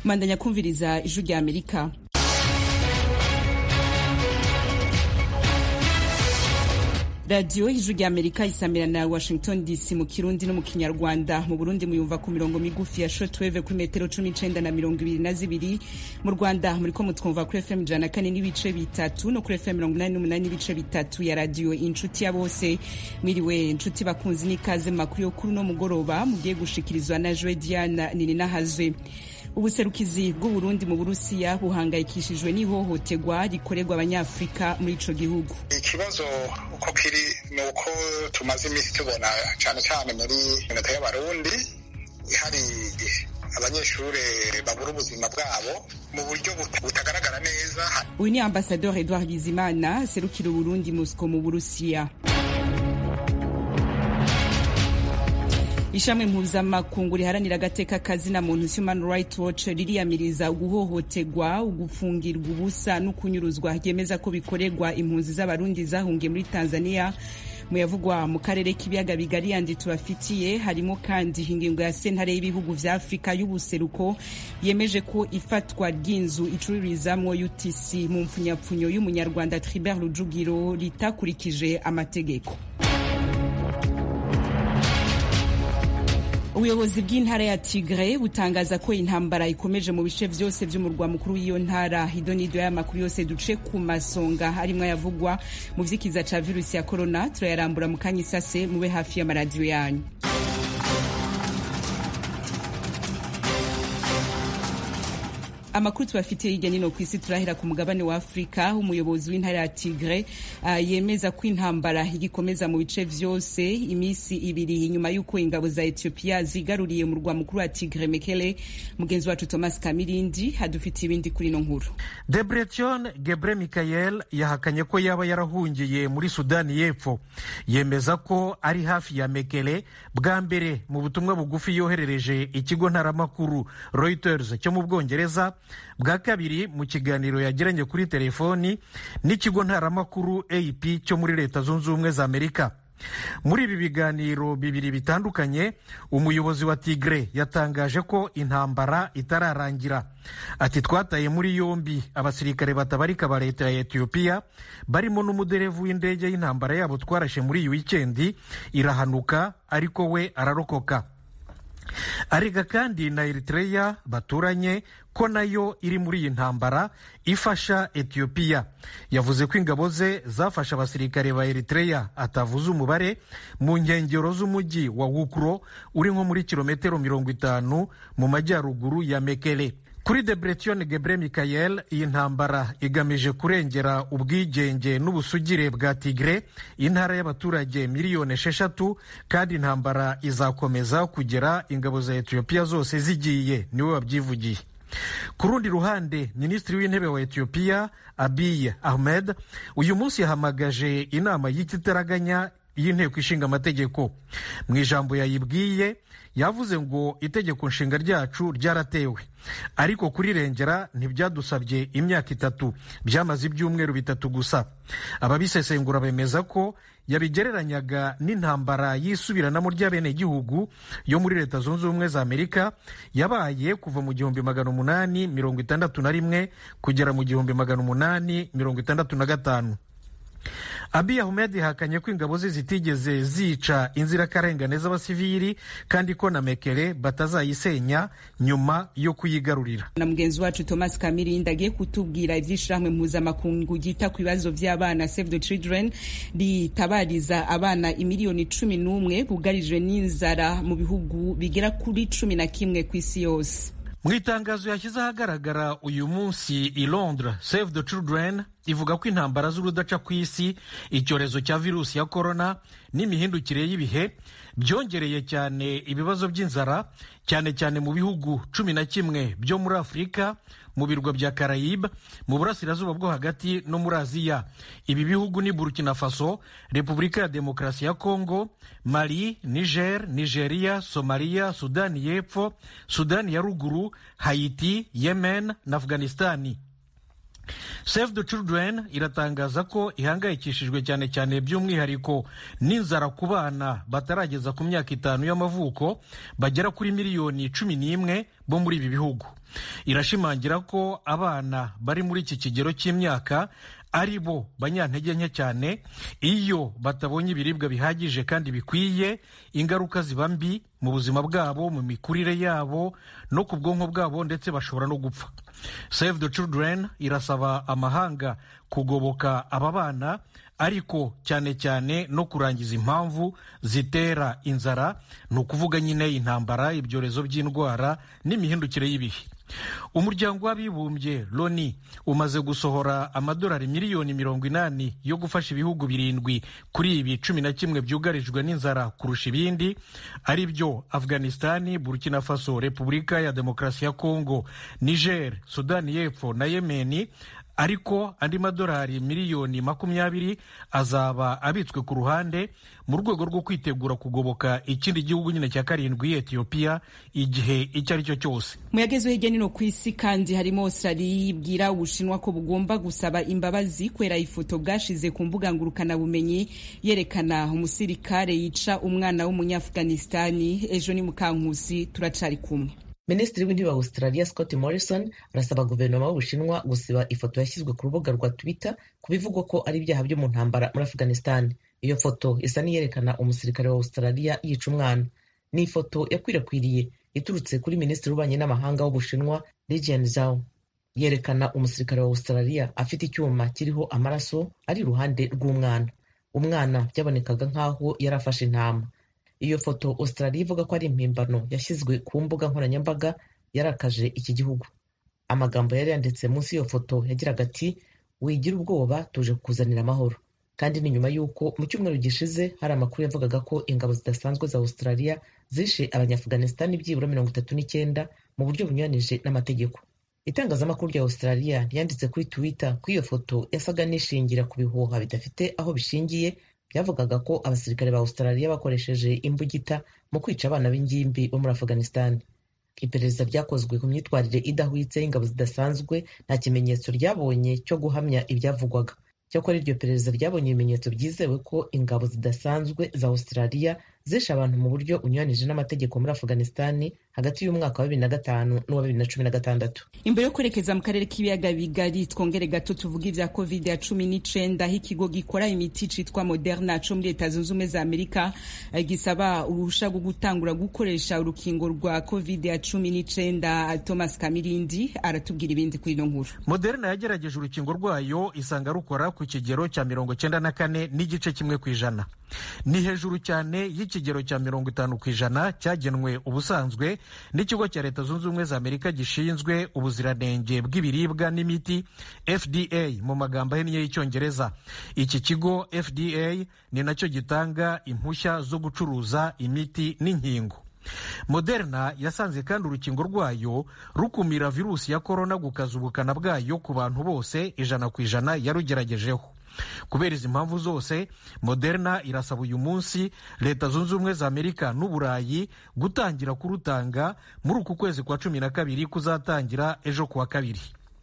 mandanya kumviriza ijwi rya amerika radiyo y'ijwi rya amerika isamira na washington dc mu kirundi no mu kinyarwanda mu burundi muyumva ku mirongo migufi ya shortwave kuri metero cumi n'icenda na mirongo ibiri na zibiri mu rwanda muriko mutwumva kuri fm ijana na kane n'ibice bitatu no kuri fm mirongo inani n'umunani n'ibice bitatu ya radiyo inshuti ya bose mwiriwe inshuti bakunzi n'ikaze mu makuru yo kuri uno mugoroba mugiye gushikirizwa na joe diana nininahazwe ubuserukizi bw'uburundi mu burusiya buhangayikishijwe n'ihohoterwa rikorerwa abanyafurika muri ico gihugu ikibazo uko kiri ni uko tumaze iminsi tubona cyane cyane muri minota y'abarundi hari abanyeshuri babura ubuzima bwabo mu buryo butagaragara neza uyu ni ambasador edouard bizimana aserukira uburundi mosco mu burusiya ishami mpuzamakungu riharanira agateka kazina muntu human rights watch ririyamiriza guhohoterwa ugufungirwa ubusa no kunyuruzwa ryemeza ko bikorerwa impunzi z'abarundi zahungiye muri tanzania muyavugwa mu karere k'ibiyaga bigari yandi tubafitiye harimo kandi ingingo ya sentare y'ibihugu vya afurika y'ubuseruko yemeje ko ifatwa ry'inzu icuririzamwo utc mu mpfunyapfunyo y'umunyarwanda tribert rujugiro ritakurikije amategeko ubuyobozi bw'intara ya tigre butangaza ko intambara ikomeje mu bice vyose vy'umurwa mukuru w'iyo ntara idonido y'amakuru yose duce ku masonga harimwo ayavugwa mu vy'ikiza ca virusi ya korona turayarambura mu kanya isase mube hafi y'amaradiyo yanyu amakuru tubafitiye hirya nino ku isi turahera ku mugabane wa afurika umuyobozi w'intara ya tigre uh, yemeza ko intambara igikomeza mu bice vyose imisi ibiri inyuma y'uko ingabo za ethiopia zigaruriye mu rwa mukuru wa tigre mekele mugenzi wacu thomas kamirindi hadufitiye ibindi kuri ino nkuru debretion gebre michael yahakanye ko yaba yarahungiye muri sudani y'epfo yemeza ko ari hafi ya mekele bwa mbere mu butumwa bugufi yoherereje ikigo ntaramakuru reuters cyo mu bwongereza bwa kabiri mu kiganiro yagiranye kuri telefoni n'ikigo ntaramakuru ap cyo muri leta zunze ubumwe za amerika muri ibi biganiro bibiri bitandukanye umuyobozi wa tigre yatangaje ko intambara itararangira ati twataye muri yombi abasirikare batabarika ba leta ya etiyopiya barimo n'umuderevu w'indege y'intambara yabo twarashe muri iyi wikendi irahanuka ariko we ararokoka arega kandi na eritreya baturanye ko nayo iri muri iyi ntambara ifasha etiyopiya yavuze ko ingabo ze zafashe abasirikare ba eritreya atavuze umubare mu nkengero z'umujyi wa wukuro uri nko muri kilometero mirongo itanu mu majyaruguru ya mekele kuri debretion gebre michael iyi ntambara igamije kurengera ubwigenge n'ubusugire bwa tigre intara y'abaturage miliyoni esheshatu kandi intambara izakomeza kugera ingabo za etiyopiya zose zigiye niwe wabyivugiye ku rundi ruhande minisitiri w'intebe wa etiyopiya abiy ahmed uyu munsi yahamagaje inama y'ikitaraganya y'inteko ishinga amategeko mu ijambo yayibwiye yavuze ngo itegeko nshinga ryacu ryaratewe ariko kurirengera ntibyadusabye imyaka itatu byamaze ibyumweru bitatu gusa ababisesengura bemeza ko yabigereranyaga n'intambara y'isubiranamo ry'abenegihugu yo muri leta zunze ubumwe za amerika yabaye kuva mu gihumbi magana umunani mirongo itandatu na rimwe kugera mu gihumbi magana umunani mirongo itandatu na gatanu abiy ahmed yahakanye ko ingabo ze zitigeze zica inzirakarengane z'abasivili kandi ko na mekere batazayisenya nyuma yo kuyigarurira na mugenzi wacu thomas kamirindi agiye kutubwira ivy'ishirahamwe mpuzamakungu ryita ku bibazo vy'abana save the children ritabariza abana imiliyoni cumi n'umwe bugarijwe n'inzara mu bihugu bigera kuri cumi na kimwe ku isi yose mu itangazo yashyize ahagaragara uyu munsi i londres save the children ivuga ko intambara z'urudaca ku isi icyorezo cya virusi ya korona n'imihindukire y'ibihe byongereye cyane ibibazo by'inzara cyane cyane mu bihugu cumi na kimwe byo muri afurika mu birwa bya karayibe mu burasirazuba bwo hagati no muri aziya ibi bihugu ni burkina faso repubulika ya demokarasi ya kongo mali niger nigeria somaliya sudani y'epfo sudani ya ruguru hayiti yemen na afghanistani save the children iratangaza ko ihangayikishijwe cyane cyane by'umwihariko n'inzara ku bana batarageza ku myaka itanu y'amavuko bagera kuri miliyoni cumi n'imwe bo muri ibi bihugu irashimangira ko abana bari muri iki kigero cy'imyaka ari bo banyantege nke cyane iyo batabonye ibiribwa bihagije kandi bikwiye ingaruka ziba mbi mu buzima bwabo mu mikurire yabo no ku bwonko bwabo ndetse bashobora no gupfa save the children irasaba amahanga kugoboka aba bana ariko cyane cyane no kurangiza impamvu zitera inzara ni ukuvuga nyine intambara ibyorezo by'indwara n'imihindukire y'ibihe umuryango w'abibumbye loni umaze gusohora amadolari miliyoni mirongo inani yo gufasha ibihugu birindwi kuri ibi cumi na kimwe byugarijwe n'inzara kurusha ibindi ari byo afghanistani burkina faso repubulika ya demokarasi ya kongo niger sudani y'epfo na yemeni ariko andi madolari miliyoni makumyabiri azaba abitswe ku ruhande mu rwego rwo kwitegura kugoboka ikindi gihugu nyine cya karindwi etiyopiya igihe icyo ari cyo cyose mu yagezeho hirya no hino ku isi kandi harimo australia yibwira ubushinwa ko bugomba gusaba imbabazi kubera ifoto bwashize ku mbuga ngurukanabumenyi yerekana umusirikare yica umwana w'umunyaafghanistani ejo ni mukankusi turacari kumwe minisitiri w'intebe wa australia scott morrison arasaba guverinoma y'ubushinwa gusiba ifoto yashyizwe ku rubuga rwa twitter ku bivugwa ko ari ibyaha byo mu ntambara muri afghanistan iyo foto isa n'iyerekana umusirikare wa australia yica umwana ni ifoto yakwirakwiriye iturutse kuri minisitiri w'ububanyi n'amahanga w'ubushinwa lijian zhao yerekana umusirikare wa australia afite icyuma kiriho amaraso ari iruhande rw'umwana umwana byabonekaga nk'aho yari afashe intama iyo foto australia ivuga ko ari impimbano yashyizwe ku mbuga nkoranyambaga yarakaje iki gihugu amagambo yari yanditse munsi y'iyo foto yagiraga ati wigira ubwoba tuje kukuzanira amahoro kandi ni nyuma y'uko mu cyumweru gishize hari amakuru yavugaga ko ingabo zidasanzwe za australia zishe abanyaafghanistan byibura mirongo itatu n'icyenda mu buryo bunyuranije n'amategeko itangazamakuru rya australia ryanditse kuri twitter ko iyo foto yasaga n'ishingira ku bihuha bidafite aho bishingiye byavugaga ko abasirikare ba australia bakoresheje imbugita mu kwica abana b'ingimbi bo muri afghanistan iperereza ryakozwe ku myitwarire idahwitse y'ingabo zidasanzwe nta kimenyetso ryabonye cyo guhamya ibyavugwaga cyakora iryo perereza ryabonye ibimenyetso byizewe ko ingabo zidasanzwe za australia zishe abantu mu buryo unyuranije n'amategeko muri afghanistan hagati y'umwaka wa bibiri na gatanu n'uwa bibiri na cumi na gatandatu imbere yo kwerekeza mu karere k'ibiyaga bigari twongere gato tuvuga ibya covid ya cumi n'icenda aho ikigo gikora imiti citwa moderna co muri leta zunze ubumwe za amerika gisaba uruhusha rwo gutangura gukoresha urukingo rwa covid ya cumi n'icenda thomas kamirindi aratubwira ibindi kuri ino nkuru moderna yagerageje urukingo rwayo isanga rukora ku kigero cya mirongo cyenda na kane n'igice kimwe ku ijana ni hejuru cyane y'ikigero cya mirongo itanu ku ijana cyagenwe ubusanzwe n'ikigo cya leta zunze ubumwe za amerika gishinzwe ubuziranenge bw'ibiribwa n'imiti fda mu magambo ahinnye y'icyongereza iki kigo fda ni nacyo gitanga impushya zo gucuruza imiti n'inkingo moderna yasanze kandi urukingo rwayo rukumira virusi ya korona gukaza ubukana bwayo ku bantu bose ijana ku ijana yarugeragejeho kubera izi mpamvu zose moderna irasaba uyu munsi leta zunze ubumwe za amerika n'uburayi gutangira kurutanga muri uku kwezi kwa cumi na kabiri kuzatangira ejo kuwa kabiri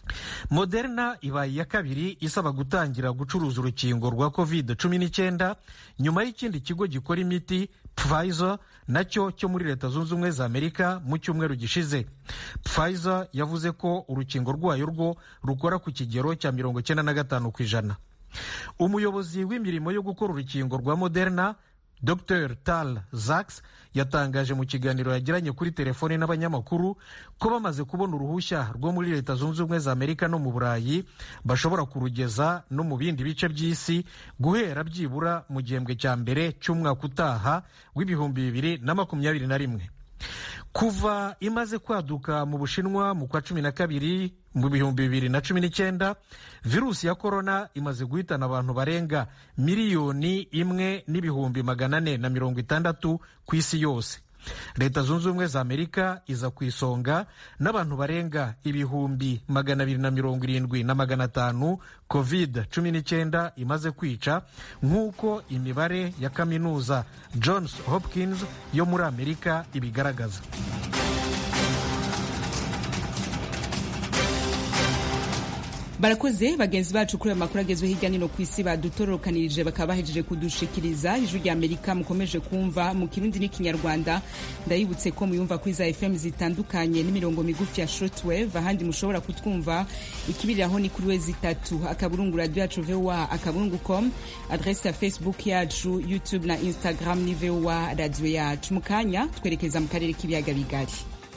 moderna ibaye iya kabiri isaba gutangira gucuruza urukingo rwa covid cumi n'icyenda nyuma y'ikindi kigo gikora imiti pfizer nacyo cyo muri leta zunze ubumwe za amerika mu cyumweru gishize pfizer yavuze ko urukingo rwayo rwo rukora ku kigero cya mirongo icyenda na gatanu ku ijana umuyobozi w'imirimo yo gukora urukingo rwa moderna dr tal zaks yatangaje mu kiganiro yagiranye kuri telefoni n'abanyamakuru ko bamaze kubona uruhushya rwo muri leta zunze ubumwe za amerika no mu burayi bashobora kurugeza no mu bindi bice by'isi guhera byibura mu gihembwe cya mbere cy'umwaka utaha w'ibihumbi bibiri na makumyabiri na rimwe kuva imaze kwaduka mu bushinwa mu kwa cumi na kabiri mu bihumbi bibiri na cumi n'icyenda virusi ya korona imaze guhitana abantu barenga miliyoni imwe n'ibihumbi magana ane na mirongo itandatu ku isi yose leta zunze ubumwe za amerika iza ku isonga n'abantu barenga ibihumbi magana abiri na mirongo irindwi na magana atanu covid cumi n'icyenda imaze kwica nk'uko imibare ya kaminuza johns hopkins yo muri amerika ibigaragaza barakoze bagenzi bacu kuri ayo makuru agezweho hirya no ku isi badutororokanirije bakaba bahejeje kudushikiriza ijwi rya amerika mukomeje kumva mu kirundi n'ikinyarwanda ndayibutse ko muyumva kuri za fm zitandukanye n'imirongo migufi ya shortwave ahandi mushobora kutwumva ikibiriraho ni kuri wezi itatu akaburungu radio yacu voa akaburungu com adrese ya facebook yacu youtube na instagram ni voa radio yacu mu kanya twerekeza mu karere k'ibiyaga bigari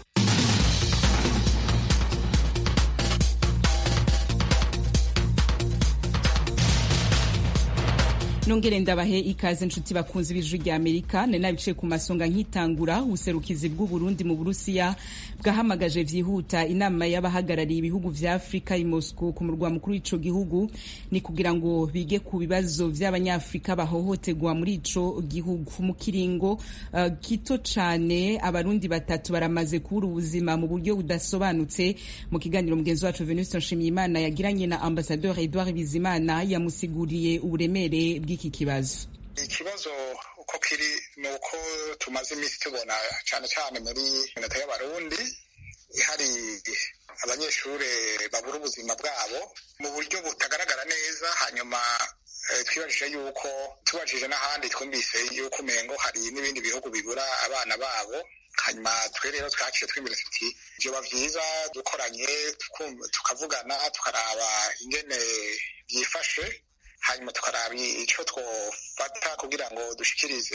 nongere ndabahe ikaze nshuti bakunzi b'ijwi rya amerika nari nabicaye ku masonga nkitangura ubuserukizi bw'uburundi mu burusiya bwahamagaje vyihuta inama y'abahagarariye ibihugu vya afurika i moscow ku murwa mukuru w'ico gihugu ni kugira ngo bige ku bibazo vy'abanyafurika bahohoterwa muri ico gihugu mu kiringo uh, gito cane abarundi batatu baramaze kubura ubuzima mu buryo budasobanutse mu kiganiro mugenzi wacu venuste nshimiyimana yagiranye na ambasadeur edouard bizimana yamusiguriye uburemere bw'iki kibazo ikibazo uko kiri ni uko tumaze iminsi tubona cyane cyane muri minota y'abarundi hari abanyeshuri babura ubuzima bwabo mu buryo butagaragara neza hanyuma twibajije yuko tubajije n'ahandi twumvise yuko umengo hari n'ibindi bihugu bibura abana babo hanyuma twe rero twaciye tw'imbere tuti vyoba vyiza dukoranye tukavugana tukaraba ingene byifashe hanyuma tukaraba icyo twofata kugira ngo dushikirize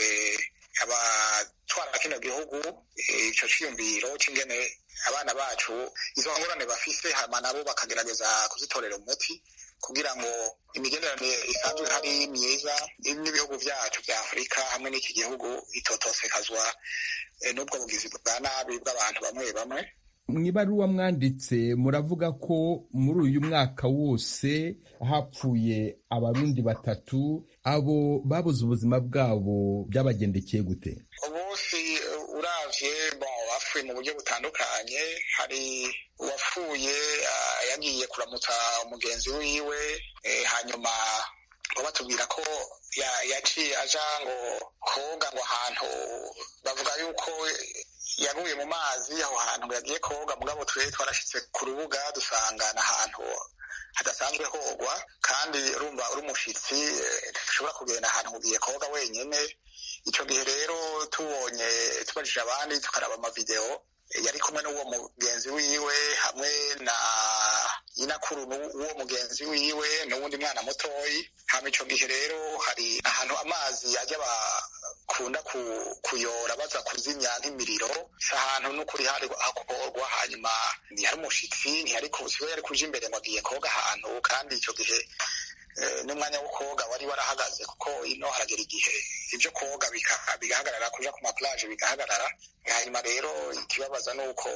abatwara kino gihugu icyo cyiyumviro cy'ingene abana bacu izo ngorane bafise hama nabo bakagerageza kuzitorera umuti kugira ngo imigenderanire isanzwe ihari myiza n'ibihugu byacu bya afurika hamwe n'iki gihugu itotosekazwa n'ubwo bugizi bwa nabi bw'abantu bamwe bamwe mu ibaruwa mwanditse muravuga ko muri uyu mwaka wose hapfuye abarundi batatu abo babuze ubuzima bwabo byabagendekeye gute bose uravye bapfuye mu buryo butandukanye hari uwapfuye yagiye kuramutsa umugenzi wiwe hanyuma ngo batubwira ko yaciye aja ngo koga ngo ahantu bavuga yuko yaguye mu mazi aho hantu ngo yagiye koga mugabo twe twarashitse ku rubuga dusangana ahantu hadasanzwe hogwa kandi urumva uri umushitsi dushobora kugenda ahantu ugiye koga wenyine icyo gihe rero tubonye tubajije abandi tukaraba amavideo yari kumwe n'uwo mugenzi wiwe hamwe na inakuru n'uwo mugenzi wiwe n'uwundi mwana mutoyi hama ico gihe rero hari ahantu amazi ajya bakunda kuyora baza kuzimya nk'imiriro si ahantu n'ukuri hari hakorwa hanyuma ntihari umushitsi ntihari kusiwe yari kuja imbere ngo agiye koga ahantu kandi ico gihe n'umwanya wo koga wari warahagaze kuko ino haragera igihe ibyo koga bigahagarara kuja ku maplaje bigahagarara hanyuma rero ikibabaza ni uko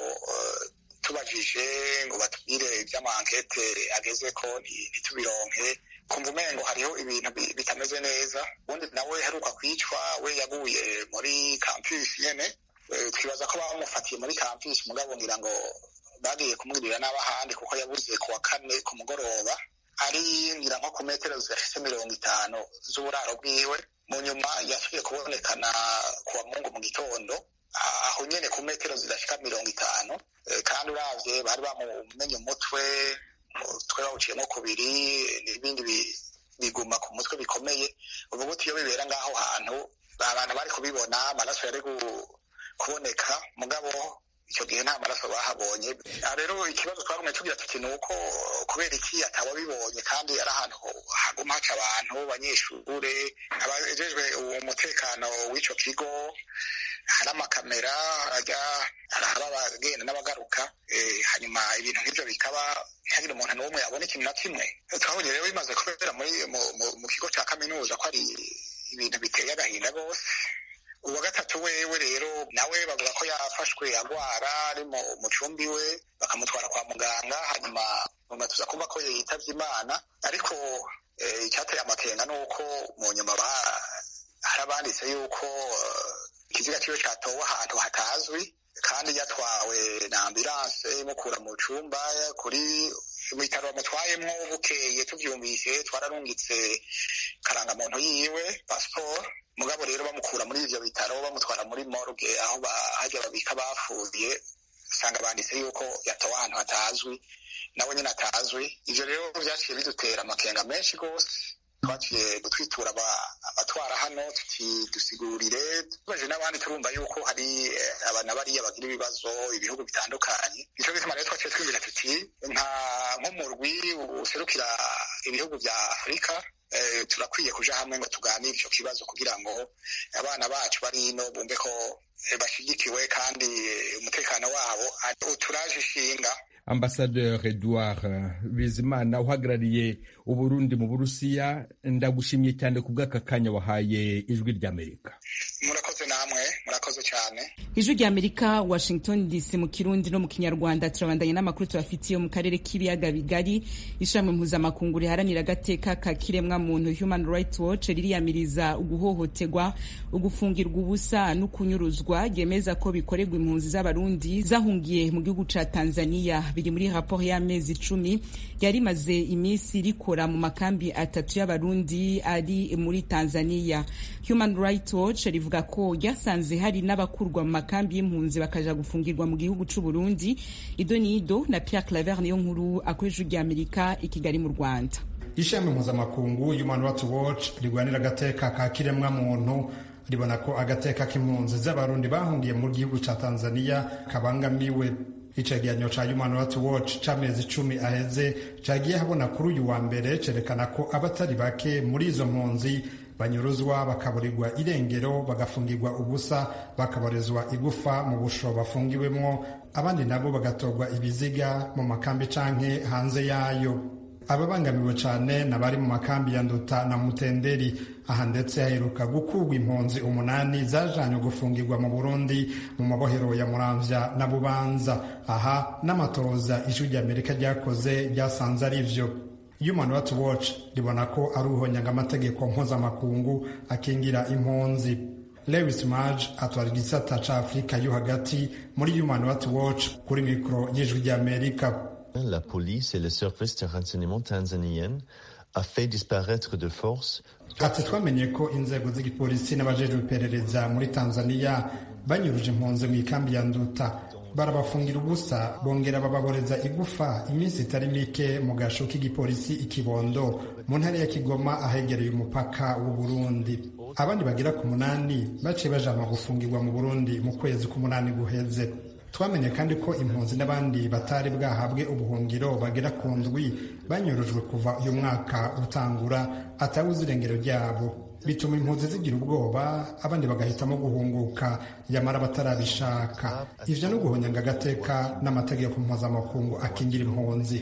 tubajije ngo batubwire iby'amankete ageze ko ntitubironke kumva umengo hariho ibintu bitameze neza ubundi nawe heruka kwicwa we yaguye muri campus nyene twibaza ko bamufatiye muri campus mugabo ngira ngo bagiye kumwirira n'abahandi kuko yabuze ku wa kane ku mugoroba ari ngira nko ku metero zidafise mirongo itanu z'uburaro bwiwe mu nyuma yasubiye kubonekana ku wa mungu mu gitondo aho nyene ku metero zidashika mirongo itanu kandi uravye bari bamumenye umutwe umutwe bawuciyemo kubiri n'ibindi biguma ku mutwe bikomeye uvuga uti iyo bibera ngaho hantu abantu bari kubibona amaraso yari kuboneka mugabo icyo gihe nta maraso bahabonye rero ikibazo twagumye tugira tuti ni uko kubera iki atababibonye kandi ari ahantu haguma haca abantu banyeshure abajejwe umutekano w'ico kigo hari amakamera ajya araba abagenda n'abagaruka hanyuma ibintu nk'ibyo bikaba ntihagire umuntu n'umwe abona ikintu na kimwe twabonye rero bimaze kubera muri mu kigo cya kaminuza ko ari ibintu biteye agahinda rwose uwa gatatu wewe rero nawe bavuga ko yafashwe agwara ari mu cumbi we bakamutwara kwa muganga hanyuma nyuma tuza kumva ko yitavye imana ariko icyateye amakenga ni uko mu nyuma hari abanditse yuko ikiziga kiwe catowe ahantu hatazwi kandi yatwawe na ambulanse imukura mu cumba kuri ibitaro bamutwayemwo bukeye tuvyumvise twararungitse karangamuntu yiwe pasiporo mugabo rero bamukura muri ivyo bitaro bamutwara muri morgue aho hajya babika bapfuye usanga banditse yuko yatowe ahantu hatazwi nawe nyine atazwi ivyo rero vyaciye bidutera amakenga menshi rwose twaciye gutwitura abatwara hano tuti dusigurire tubaje n'abandi turumva yuko hari abana bariya bagira ibibazo ibihugu bitandukanye nico gituma rero twaciye twibwira tuti nka nk'umurwi userukira ibihugu vya afurika turakwiye kuja hamwe ngo tuganire ico kibazo kugira ngo abana bacu bari ino bumve ko bashigikiwe kandi umutekano wabo uturaje ishinga ambasaderi edouard bizimana uhagarariye uburundi mu burusiya ndagushimye cyane ku bw'aka kanya wahaye ijwi ry'amerika murakoze namwe murakoze cyane ijwi ry'amerika washington dc mu kirundi no mu kinyarwanda turabandanya n'amakuru tubafitiye mu karere k'ibiyaga bigari ishami mpuzamakungu riharanira agateka ka kiremwa muntu human rights watch ririyamiriza uguhohoterwa ugufungirwa ubusa no kunyuruzwa ryemeza ko bikorerwa impunzi z'abarundi zahungiye mu gihugu ca tanzania biri muri raporo y'amezi icumi yari imaze iminsi rikora mu makambi atatu y'abarundi ari muri tanzania human rights watch rivuga ko ryasanze hari n'abakurwa mu makambi y'impunzi bakaja gufungirwa mu gihugu c'u burundi ido ni ido na pierre claver niyo nkuru akoresha ry'amerika i kigali mu rwanda ishami mpuzamakungu human rights watch rigwanira agateka ka kiremwa muntu ribona ko agateka k'impunzi z'abarundi bahungiye mu gihugu ca tanzania kabangamiwe icegeranyo ca human rights watch c'amezi icumi aheze cagiye habona kuri uyu wa mbere cerekana ko abatari bake muri izo mpunzi banyuruzwa bakaburirwa irengero bagafungirwa ubusa bakaborezwa igufa mu busho bafungiwemwo abandi nabo bagatorwa ibiziga mu makambi canke hanze yayo ababangamiwe cane n'abari mu makambi ya nduta na mutenderi aha ndetse haheruka gukurwa impunzi umunani zajanywe gufungirwa mu burundi mu mabohero ya muramvya na bubanza aha n'amatoza ijwi ry'amerika ryakoze ryasanze ari vyo human rights watch ribona ko ari uhonyanga amategeko mpuzamakungu akingira impunzi lewis maj atwara igisata ca afurika yo hagati muri human rights watch kuri mikoro y'ijwi ry'amerika La police et les services de renseignement tanzaniennes a fait disparaître de force. ati twamenye ko inzego z'igipolisi n'abajejwe iperereza muri tanzania banyuruje impunzi mu ikambi ya nduta barabafungira ubusa bongera bababoreza igufa iminsi itari mike mu gasho k'igipolisi ikibondo mu ntara ya kigoma ahegereye umupaka w'u burundi abandi bagera ku munani baciye bajanwa gufungirwa mu burundi mu kwezi k'umunani guheze twamenye kandi ko impunzi n'abandi batari bwahabwe ubuhungiro bagera ku ndwi banyurujwe kuva uyu mwaka utangura atawuze irengero ryabo bituma impunzi zigira ubwoba abandi bagahitamo guhunguka yamara batarabishaka ivyo no guhonyanga agateka n'amategeko mpuzamakungu akingira impunzi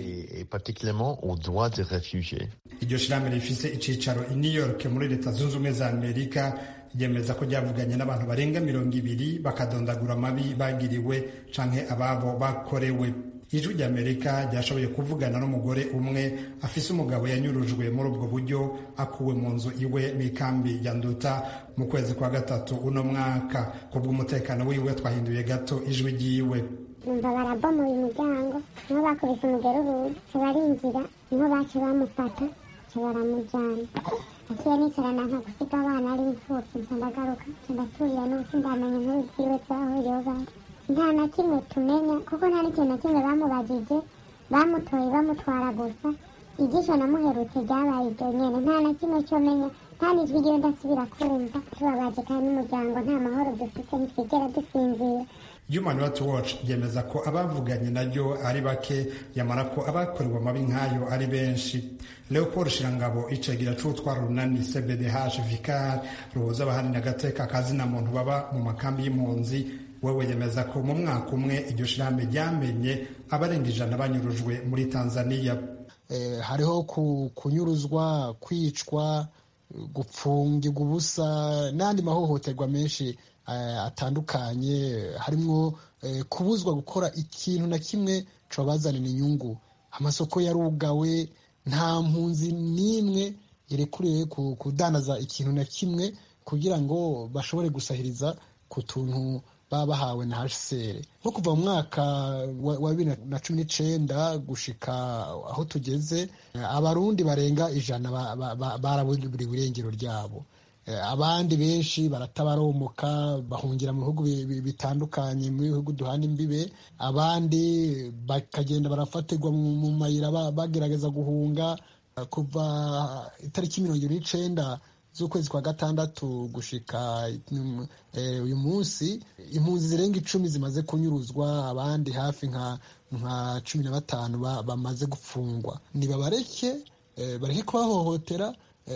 iryo shirahamwe rifise icicaro i new york muri leta zunze ubumwe za amerika ryemeza ko ryavuganye n'abantu barenga mirongo ibiri bakadondagura amabi bagiriwe canke ababo bakorewe ijwi ry'amerika ryashoboye kuvugana n'umugore umwe afise umugabo yanyurujwe muri ubwo buryo akuwe mu nzu iwe mu ikambi ya nduta mu kwezi kwa gatatu uno mwaka kubw'umutekano wiwe twahinduye gato ijwi ryiwe numva barabomoye umuryango niho bakubise umugerurudu barinjira niho baca bamufata baramujyana naciye nicarana nka gusiga abana ari imfubyi nca ndagaruka nca ndaturira n'ubusi ndamenya inkuru ziwe zahuriyeho bari nta na kimwe tumenya kuko nta n'ikintu na kimwe bamubajije bamutoye bamutwara gusa igisho namuherutse ryabaye iryo nyene nta na kimwe cyo menya nta n'ijwi ryiwe ndasubira kumva tubabaje kandi n'umuryango nta mahoro dufite ntitwigera dusinzira human rights watch ryemeza ko abavuganye naryo ari bake yamara ko abakorewe amabi nk'ayo ari benshi leopold shirangabo icegera c'utwara urunani cbdh vicar ruhuza abahanira agateka kazina muntu baba mu makambi y'impunzi wewe yemeza ko mu mwaka umwe iryo shirahamwe ryamenye abarenga ijana banyurujwe muri tanzania eh, hariho kunyuruzwa kwicwa gupfungirwa ubusa n'andi mahohoterwa menshi atandukanye harimo kubuzwa gukora ikintu na kimwe cabazanira inyungu amasoko yarugawe nta mpunzi n'imwe irekuriwe kudandaza ikintu na kimwe kugira ngo bashobore gusahiriza ku tuntu baba bahawe na hcr nko kuva mu mwaka wa bibiri na cumi n'icenda gushika aho tugeze abarundi barenga ijana baraburiwe irengero ryabo abandi benshi baratabaromoka bahungira mu bihugu bitandukanye mu bihugu duhana imbibe abandi bakagenda barafatirwa mu mayira bagerageza guhunga kuva itariki mirongo ibiri n'icenda z'ukwezi kwa gatandatu gushika uyu munsi impunzi zirenga icumi zimaze kunyuruzwa abandi hafi nka nka cumi na batanu bamaze gufungwa nibabareke bareke kubahohotera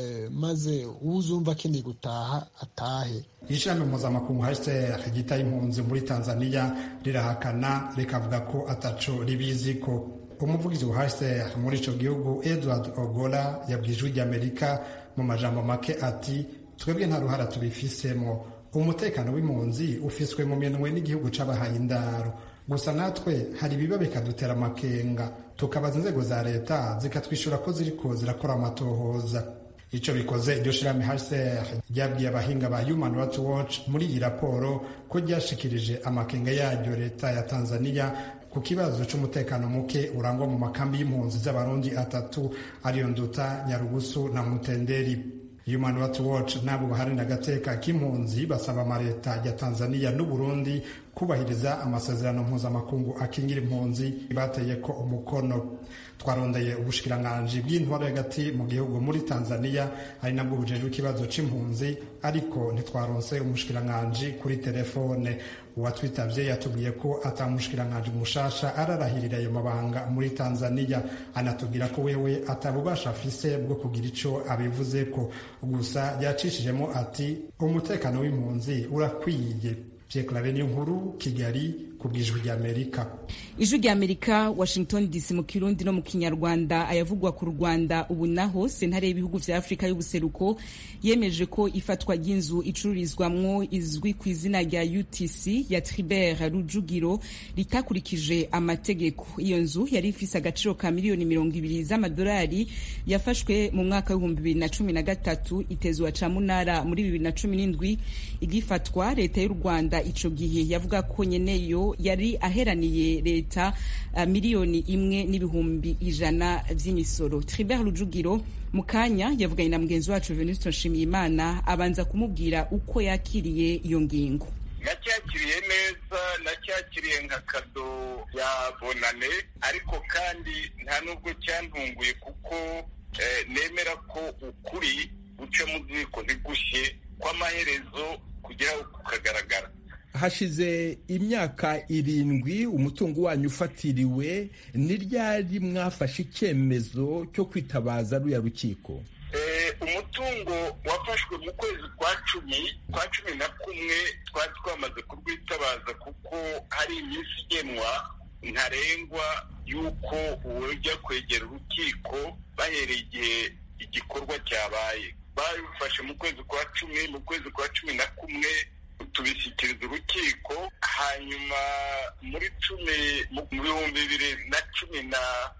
maze uzumva akeneye gutaha atahe ishami mpuzamakungu hcr ryita impunzi muri tanzania rirahakana rikavuga ko ataco ribizi ko umuvugizi wa hcr muri ico gihugu edward ogola yabwiye ijwi ry'amerika mu majambo make ati twebwe nta ruhara tubifisemo umutekano w'impunzi ufiswe mu minwe n'igihugu c'abahaye indaro gusa natwe hari ibiba bikadutera amakenga tukabaza inzego za leta zikatwishyura ko ziriko zirakora amatohoza ico bikoze iryo shirahamwe hcr ryabwiye abahinga ba human rights watch muri iyi raporo ko ryashikirije amakenga yaryo leta ya tanzania ku kibazo c'umutekano muke urangwa mu makambi y'impunzi z'abarundi atatu ariyo nduta nyarugusu na mutenderi human rights watch n'abo baharanira agateka k'impunzi basaba amaleta ya tanzania n'uburundi kubahiriza amasezerano mpuzamakungu akingira impunzi bateye ko umukono twarondeye ubushikiranganji bw'intwaro hagati mu gihugu muri tanzania ari nabwo bujejwe ikibazo c'impunzi ariko ntitwaronse umushikiranganji kuri telefone uwatwitavye yatubwiye ko ata mushikiranganji mushasha ararahirira ayo mabanga muri tanzania anatubwira ko wewe atabubasha afise bwo kugira ico abivuzeko gusa yacishijemo ati umutekano w'impunzi urakwiye Pierre niyo nkuru Kigali ku bw'ijwi ry'Amerika ijwi ry'Amerika Washington DC mu kirundi no mu kinyarwanda ayavugwa ku Rwanda ubu naho sentare y'ibihugu vya Afrika y'ubuseruko yemeje ko ifatwa ry'inzu icururizwamwo izwi ku izina rya UTC ya Tribert Rujugiro ritakurikije amategeko iyo nzu yari ifise agaciro ka miliyoni mirongo ibiri z'amadolari yafashwe mu mwaka w'ibihumbi bibiri na cumi na gatatu itezwa ca munara muri bibiri na cumi n'indwi igifatwa leta y'u Rwanda ico gihe yavuga ko nyeneyo yari aheraniye leta uh, miliyoni imwe n'ibihumbi ijana vy'imisoro Tribert Rujugiro mu kanya yavuganye na mugenzi wacu Venuste Nshimiyimana abanza kumubwira uko yakiriye iyo ngingo nacyakiriye neza nacyakiriye nka kado ya bonane ariko kandi nta nubwo cyantunguye kuko eh, nemera ko ukuri guca mu ziko ntigushye kw'amaherezo kugeraho kukagaragara hashize imyaka irindwi umutungo wanyu ufatiriwe ni ryari mwafashe icyemezo cyo kwitabaza ruya rukiko umutungo wafashwe mu kwezi kwa cumi kwa cumi na kumwe twari twamaze kurwitabaza kuko hari iminsi igenwa ntarengwa y'uko ujya kwegera urukiko bahereye igihe igikorwa cyabaye babifashe mu kwezi kwa cumi mu kwezi kwa cumi na kumwe tubishyikiriza urukiko hanyuma muri cumi mu bihumbi bibiri na cumi na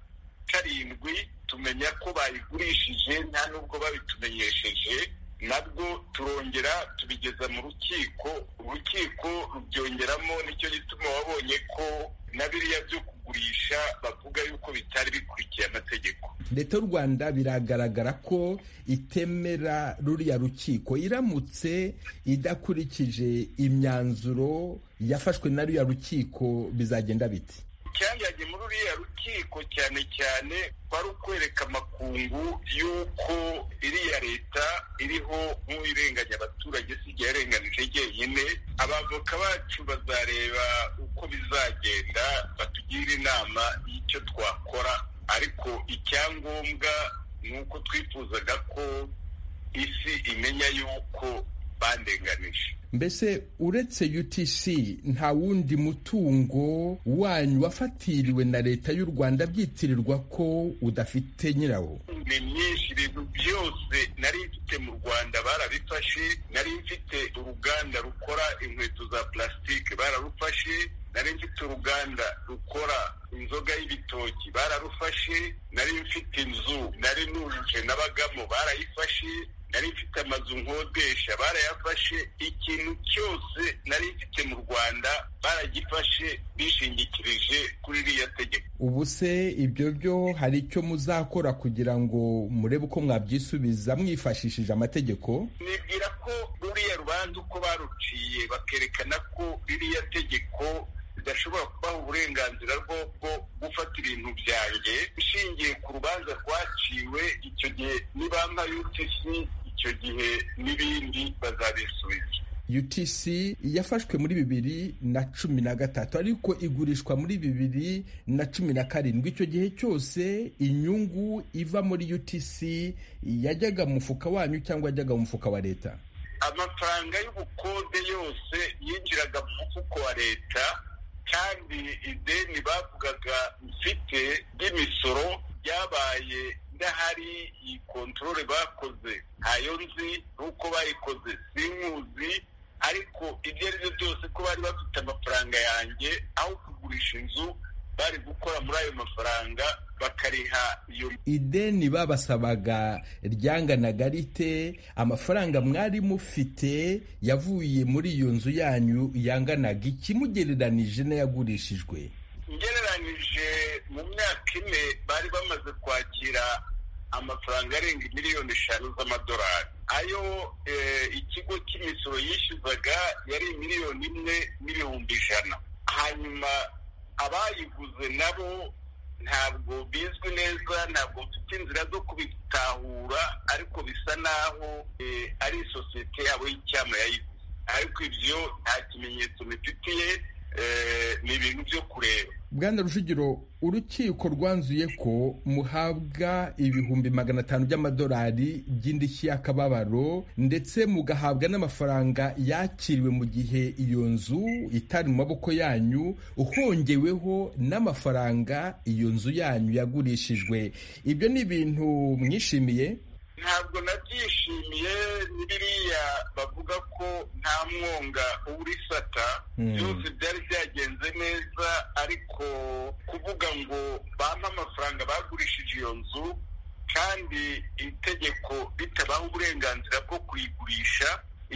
karindwi tumenya ko bayigurishije nta nubwo babitumenyesheje nabwo turongera tubigeza mu rukiko urukiko rubyongeramo nicyo gituma wabonye ko na biriya byo kugurisha bavuga yuko bitari bikurikiye amategeko leta y'u rwanda biragaragara ko itemera ruriya rukiko iramutse idakurikije imyanzuro yafashwe na ruriya rukiko bizagenda biti icyangiranye muri uriya rukiko cyane cyane kwari ukwereka amakungu y'uko iriya leta iriho nk'uwirenganya abaturage si igihe yarenganije jyenyine abavoka bacu bazareba uko bizagenda batugire inama y'icyo twakora ariko icyangombwa ni uko twifuzaga ko isi imenya y'uko bandenganije mbese uretse utc nta wundi mutungo wanyu wafatiriwe na leta y'u rwanda byitirirwa ko udafite nyirawo ni myinshi ibintu byose nari mfite mu rwanda barabifashe nari mfite uruganda rukora inkweto za plastique bararufashe nari mfite uruganda rukora inzoga y'ibitoki bararufashe nari mfite inzu nari nujuje nabagamo barayifashe nari mfite amazu nkodesha barayafashe ikintu cyose nari mfite mu rwanda baragifashe bishingikirije kuri iriya tegeko ubu se ibyo byo hari icyo muzakora kugira ngo murebe uko mwabyisubiza mwifashishije amategeko nibwira ko urubanza uko baruciye bakerekana ko ririya tegeko ridashobora kubaha uburenganzira bwo gufata ibintu byanjye ishingiye ku rubanza rwaciwe icyo gihe nibampa utc icyo gihe n'ibindi bazabisubiza utc yafashwe muri bibiri na cumi na gatatu ariko igurishwa muri bibiri na cumi na karindwi icyo gihe cyose inyungu iva muri utc yajyaga mu mufuka wanyu cyangwa yajyaga mu mufuka wa leta amafaranga y'ubukode yose yinjiraga mu mufuko wa leta kandi ideni bavugaga mfite ry'imisoro ryabaye ndahari iyi kontorore bakoze ntayo nzi n'uko bayikoze sinkuzi ariko ibyo ari byo byose ko bari bafite amafaranga yanjye aho kugurisha inzu bari gukora muri ayo mafaranga bakariha iyo ideni babasabaga ryanganaga rite amafaranga mwari mufite yavuye muri iyo nzu yanyu yanganaga ikimugereranije n'ayagurishijwe ngereranije mu myaka ine bari bamaze kwakira amafaranga arenga miliyoni eshanu z'amadolari ayo ikigo cy'imisoro yishyuzaga yari miliyoni imwe n'ibihumbi ijana hanyuma abayiguze nabo ntabwo bizwi neza ntabwo mfite inzira zo kubitahura ariko bisa naho ari isosiyete yabo y'icyama yayiguze ariko ibyo nta kimenyetso bifitiye ni ibintu byo kureba bwana rujugiro urukiko rwanzuye ko muhabwa ibihumbi magana atanu by'amadolari by'indishyi y'akababaro ndetse mugahabwa n'amafaranga yakiriwe mu gihe iyo nzu itari mu maboko yanyu uhongeweho n'amafaranga iyo nzu yanyu yagurishijwe ibyo ni ibintu mwishimiye ntabwo nabyishimiye ni biriya bavuga ko nta mwonga uburisata byose byari byagenze neza ariko kuvuga ngo bampe amafaranga bagurishije iyo nzu kandi itegeko ritabaha uburenganzira bwo kuyigurisha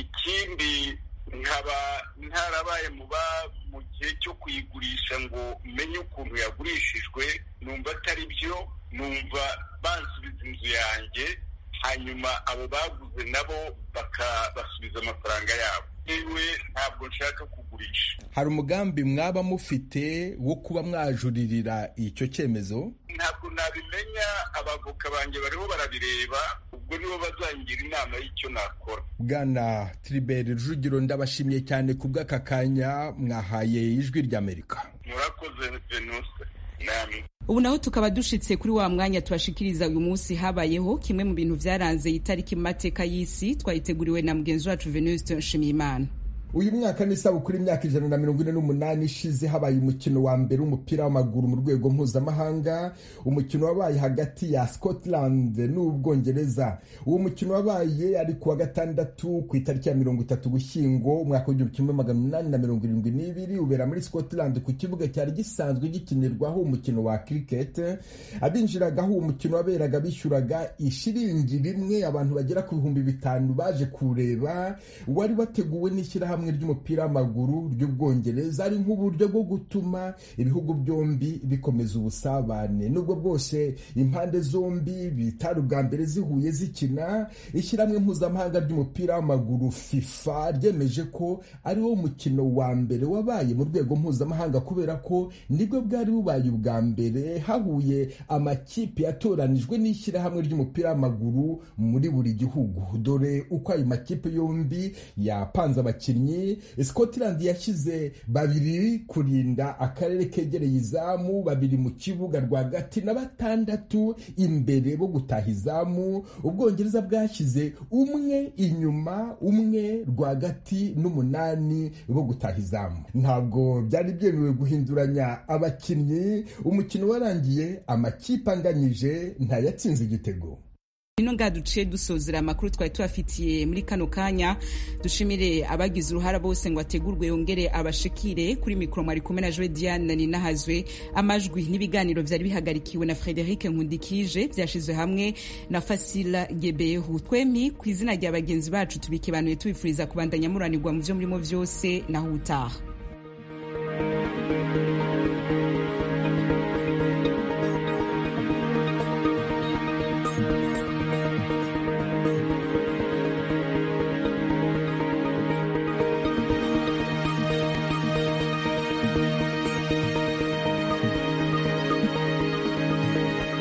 ikindi nkaba ntarabaye mu gihe cyo kuyigurisha ngo menye ukuntu yagurishijwe numva atari byo numva bansubiza inzu yanjye hanyuma abo baguze nabo bakabasubiza amafaranga yabo yewe ntabwo nshaka kugurisha hari umugambi mwaba mufite wo kuba mwajuririra icyo cyemezo ntabwo nabimenya abavoka banjye bariho barabireba ubwo nibo bazangira inama y'icyo nakora bwana tiriberi rujugiro ndabashimiye cyane ku bw'aka kanya mwahaye ijwi ry'amerika murakoze venuse namwe ubu naho tukaba dushitse kuri wa mwanya tubashikiriza uyu munsi habayeho kimwe mu bintu byaranze itariki mu mateka y'isi twayiteguriwe na mugenzi wacu venuste nshimiyimana uyu mwaka ni isabukuru imyaka ijana na mirongo ine n'umunani ishize habaye umukino wa mbere w'umupira w'amaguru mu rwego mpuzamahanga umukino wabaye hagati ya scotland n'ubwongereza uwo mukino wabaye ari ku wa gatandatu ku itariki ya mirongo itatu gushyingo umwaka w'igihumbi kimwe magana inani na mirongo irindwi n'ibiri ubera muri scotland ku kibuga cyari gisanzwe gikinirwaho umukino wa cricket abinjiragaho uwo mukino waberaga bishyuraga ishiringi rimwe abantu bagera ku bihumbi bitanu baje kureba wari wateguwe n'ishyirahamwe ishyirahamwe ry'umupira w'amaguru ry'ubwongereza ari nk'uburyo bwo gutuma ibihugu byombi bikomeza ubusabane nubwo bwose impande zombi bitari ubwa mbere zihuye zikina ishyirahamwe mpuzamahanga ry'umupira w'amaguru fifa ryemeje ko ari wo mukino wa mbere wabaye mu rwego mpuzamahanga kubera ko nibwo bwari bubaye ubwa mbere hahuye amakipe yatoranijwe n'ishyirahamwe ry'umupira w'amaguru muri buri gihugu dore uko ayo makipe yombi yapanze abakinnyi scotland yashyize babiri kurinda akarere kegereye izamu babiri mu kibuga rwagati na batandatu imbere bo gutaha izamu ubwongereza bwashyize umwe inyuma umwe rwagati n'umunani bo gutaha izamu ntabwo byari byemewe guhinduranya abakinnyi umukino warangiye amakipe anganyije ntayatsinze igitego ino ngaha duciye dusozera amakuru twari tubafitiye muri kano kanya dushimire abagize uruhara bose ngo ategurwe yongere abashikire kuri mikoro mwari kumwe na joe diane ninahazwe amajwi n'ibiganiro byari bihagarikiwe na frederic nkundikije byashyizwe hamwe na fasila gebehu twemi ku izina rya bagenzi bacu tubikebanuye tubifuriza kubandanya muranirwa mu byo murimo byose naho utaha